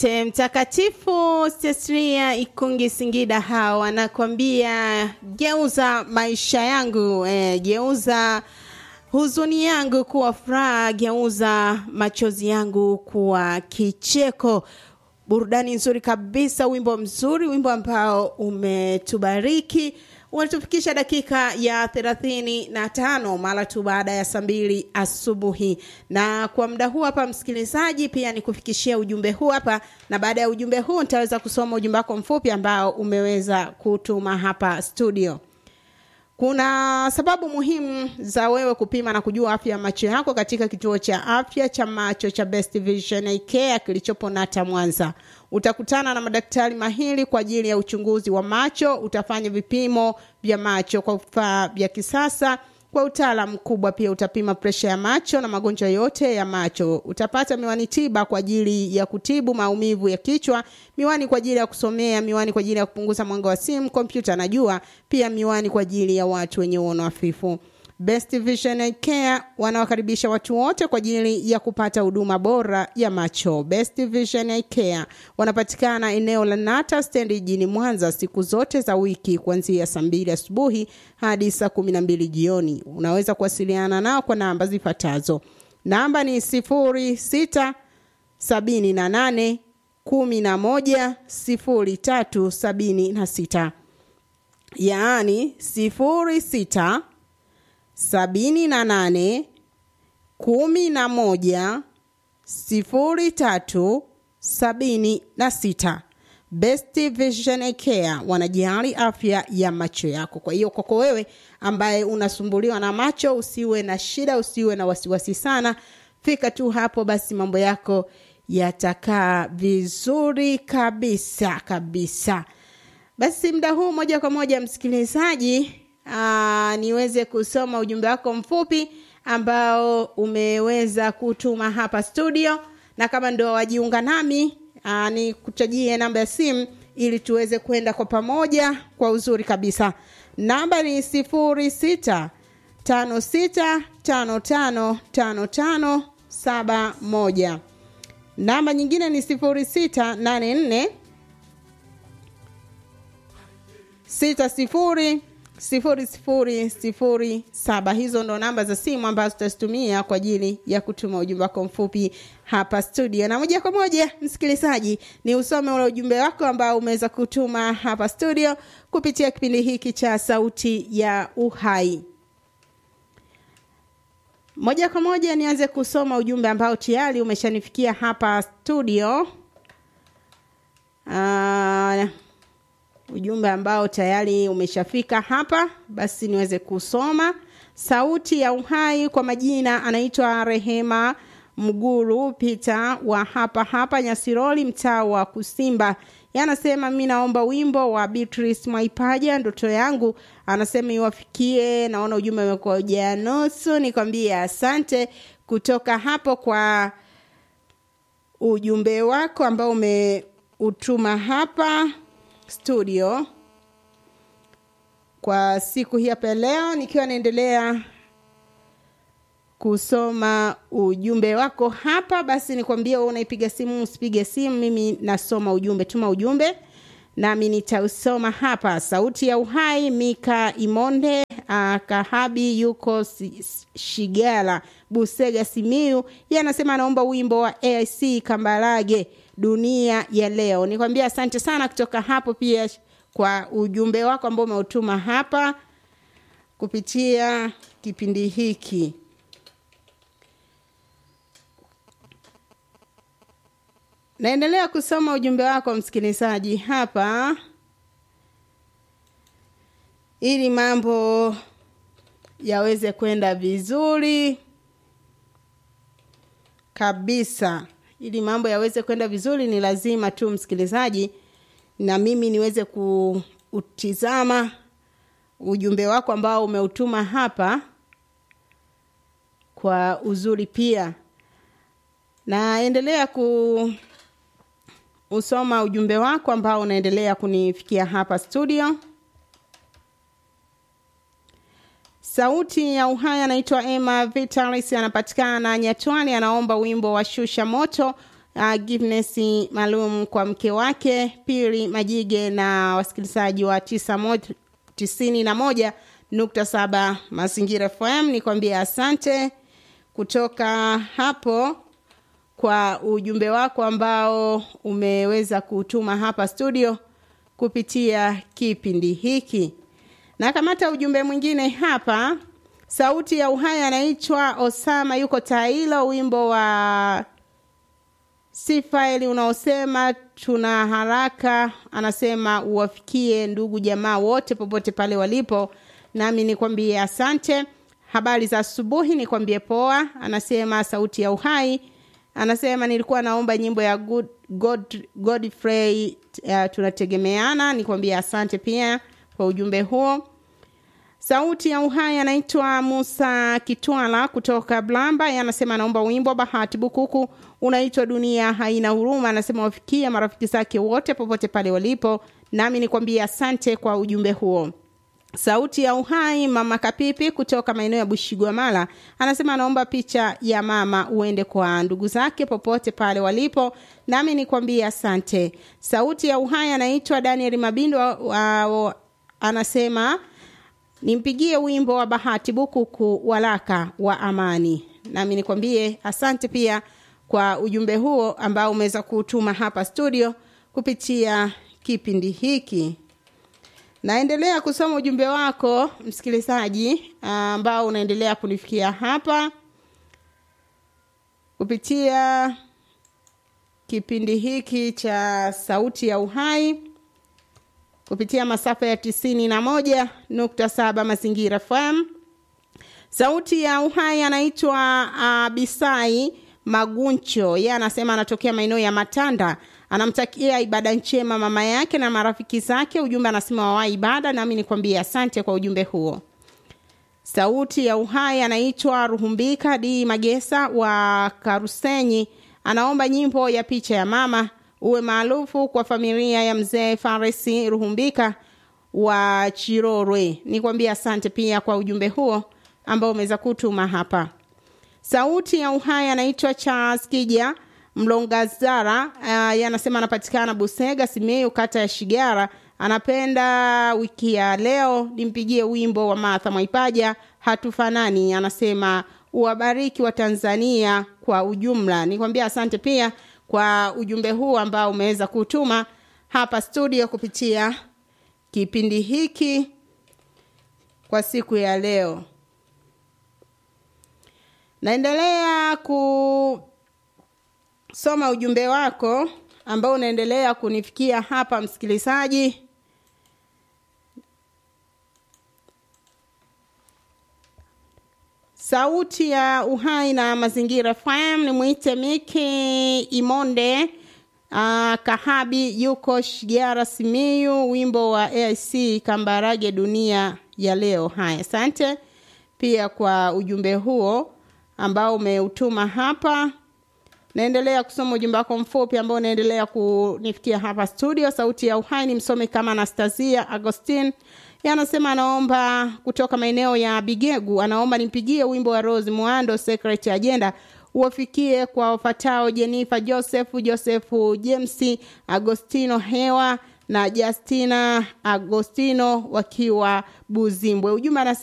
Te Mtakatifu Cecilia Ikungi Singida hao anakwambia geuza maisha yangu eh, geuza huzuni yangu kuwa furaha, geuza machozi yangu kuwa kicheko. Burudani nzuri kabisa, wimbo mzuri, wimbo ambao umetubariki unatufikisha dakika ya thelathini na tano mara tu baada ya saa mbili asubuhi. Na kwa muda huu hapa, msikilizaji, pia nikufikishia ujumbe huu hapa, na baada ya ujumbe huu nitaweza kusoma ujumbe wako mfupi ambao umeweza kutuma hapa studio. Kuna sababu muhimu za wewe kupima na kujua afya ya macho yako katika kituo cha afya cha macho cha Best Vision Eye Care kilichopo Nata Mwanza. Utakutana na madaktari mahiri kwa ajili ya uchunguzi wa macho. Utafanya vipimo vya macho kwa vifaa vya kisasa kwa utaalamu mkubwa. Pia utapima presha ya macho na magonjwa yote ya macho. Utapata miwani tiba kwa ajili ya kutibu maumivu ya kichwa, miwani kwa ajili ya kusomea, miwani kwa ajili ya kupunguza mwanga wa simu, kompyuta na jua, pia miwani kwa ajili ya watu wenye uono hafifu. Best Vision Eye Care wanawakaribisha watu wote kwa ajili ya kupata huduma bora ya macho. Best Vision Eye Care wanapatikana eneo la Nata stendi jijini Mwanza siku zote za wiki kuanzia saa mbili asubuhi hadi saa kumi na mbili jioni. Unaweza kuwasiliana nao kwa namba zifuatazo. Namba ni sifuri sita sabini na nane kumi na moja sifuri tatu sabini na sita yaani sifuri sita sabini na nane kumi na moja sifuri tatu sabini na sita. Best Vision Eye Care wanajali afya ya macho yako. Kwa hiyo kwako wewe ambaye unasumbuliwa na macho, usiwe na shida, usiwe na wasiwasi sana, fika tu hapo, basi mambo yako yatakaa vizuri kabisa kabisa. Basi muda huu moja kwa moja msikilizaji, aa, niweze kusoma ujumbe wako mfupi ambao umeweza kutuma hapa studio, na kama ndio wajiunga nami aa, ni kutajie namba ya simu ili tuweze kwenda kwa pamoja kwa uzuri kabisa. Namba ni sifuri sita tano sita tano tano tano tano saba moja. Namba nyingine ni sifuri sita nane nne sita sifuri sifuri sifuri sifuri saba. Hizo ndo namba za simu ambazo tutazitumia kwa ajili ya kutuma ujumbe wako mfupi hapa studio. Na moja kwa moja, msikilizaji, ni usome ule ujumbe wako ambao umeweza kutuma hapa studio kupitia kipindi hiki cha Sauti ya Uhai. Moja kwa moja nianze kusoma ujumbe ambao tayari umeshanifikia hapa studio. Uh, ujumbe ambao tayari umeshafika hapa, basi niweze kusoma. Sauti ya Uhai kwa majina anaitwa Rehema Mguru Pita wa hapa hapa Nyasiroli, mtaa wa Kusimba. Yanasema mi naomba wimbo wa Beatrice Mwaipaja, ndoto yangu. Anasema iwafikie. Naona ujumbe umekuja nusu, nikwambie asante kutoka hapo kwa ujumbe wako ambao umeutuma hapa studio kwa siku hii hapa leo, nikiwa naendelea kusoma ujumbe wako hapa. Basi nikwambie wewe unaipiga simu, usipige simu, mimi nasoma ujumbe. Tuma ujumbe nami nitausoma hapa. Sauti ya Uhai, Mika Imonde uh, Kahabi yuko Shigala, Busega, Simiu. Yeye anasema anaomba wimbo wa AIC Kambarage dunia ya leo. Nikwambia asante sana kutoka hapo pia kwa ujumbe wako ambao umeutuma hapa kupitia kipindi hiki. Naendelea kusoma ujumbe wako msikilizaji hapa ili mambo yaweze kwenda vizuri kabisa ili mambo yaweze kwenda vizuri, ni lazima tu msikilizaji, na mimi niweze kuutizama ujumbe wako ambao umeutuma hapa kwa uzuri pia. Naendelea kuusoma ujumbe wako ambao unaendelea kunifikia hapa studio. Sauti ya Uhai anaitwa Emma Vitalis, anapatikana Nyatwani, anaomba wimbo wa Shusha Moto uh, Giveness maalum kwa mke wake Pili Majige na wasikilizaji wa tisa moja, tisini na moja nukta saba Mazingira FM. Nikwambia asante kutoka hapo kwa ujumbe wako ambao umeweza kutuma hapa studio kupitia kipindi hiki. Na kamata ujumbe mwingine hapa, sauti ya uhai anaitwa Osama, yuko Tailo, wimbo wa sifaili unaosema tuna haraka, anasema uwafikie ndugu jamaa wote popote pale walipo, nami nikwambie asante. Habari za asubuhi, nikwambie poa. Anasema sauti ya uhai anasema nilikuwa naomba nyimbo ya good, God, Godfrey uh, tunategemeana. Nikwambia asante pia kwa ujumbe huo. Sauti ya uhai anaitwa Musa Kitwala kutoka Blamba, anasema anaomba wimbo Bahati Bukuku unaitwa Dunia Haina Huruma. Anasema wafikia marafiki zake wote popote pale walipo, nami nikwambia asante kwa ujumbe huo. Sauti ya uhai mama Kapipi kutoka maeneo ya Bushigwamala anasema anaomba picha ya mama uende kwa ndugu zake popote pale walipo, nami nikwambie asante. Sauti ya uhai anaitwa Daniel Mabindo uh, anasema nimpigie wimbo wa Bahati Bukuku walaka wa amani, nami nikwambie asante pia kwa ujumbe huo ambao umeweza kutuma hapa studio kupitia kipindi hiki. Naendelea kusoma ujumbe wako msikilizaji, ambao unaendelea kunifikia hapa kupitia kipindi hiki cha Sauti ya Uhai kupitia masafa ya tisini na moja nukta saba Mazingira FM. Sauti ya Uhai anaitwa uh, Bisai Maguncho, yeye anasema anatokea maeneo ya Matanda anamtakia ibada njema mama yake na marafiki zake. Ujumbe anasema wawa ibada, nami nikwambie asante kwa ujumbe huo. Sauti ya Uhai anaitwa Ruhumbika D Magesa wa Karusenyi, anaomba nyimbo ya picha ya mama uwe maarufu kwa familia ya mzee Faresi Ruhumbika wa Chirorwe. Nikwambie asante pia kwa ujumbe huo ambao umeweza kutuma hapa. Sauti ya Uhai anaitwa Charles Kija Mlongazara uh, anasema anapatikana Busega Simiyu, kata ya Shigara. Anapenda wiki ya leo nimpigie wimbo wa Martha Mwaipaja hatufanani. Anasema uwabariki wa Tanzania kwa ujumla. Nikwambia asante pia kwa ujumbe huu ambao umeweza kutuma hapa studio kupitia kipindi hiki kwa siku ya leo. Naendelea ku soma ujumbe wako ambao unaendelea kunifikia hapa msikilizaji. Sauti ya Uhai na Mazingira FM ni mwite Miki Imonde uh, Kahabi yuko Shigara Simiyu, wimbo wa AIC Kambarage dunia ya leo. Haya, asante pia kwa ujumbe huo ambao umeutuma hapa naendelea kusoma ujumbe wako mfupi ambao unaendelea kunifikia hapa studio. Sauti ya Uhai ni msomi kama Anastasia Agostin, anasema anaomba kutoka maeneo ya Bigegu, anaomba nimpigie wimbo wa Rose Muando Secret Agenda uwafikie kwa wafatao Jennifer Joseph, Joseph James, Agostino Hewa na Justina Agostino wakiwa Buzimbwe. Ujumbe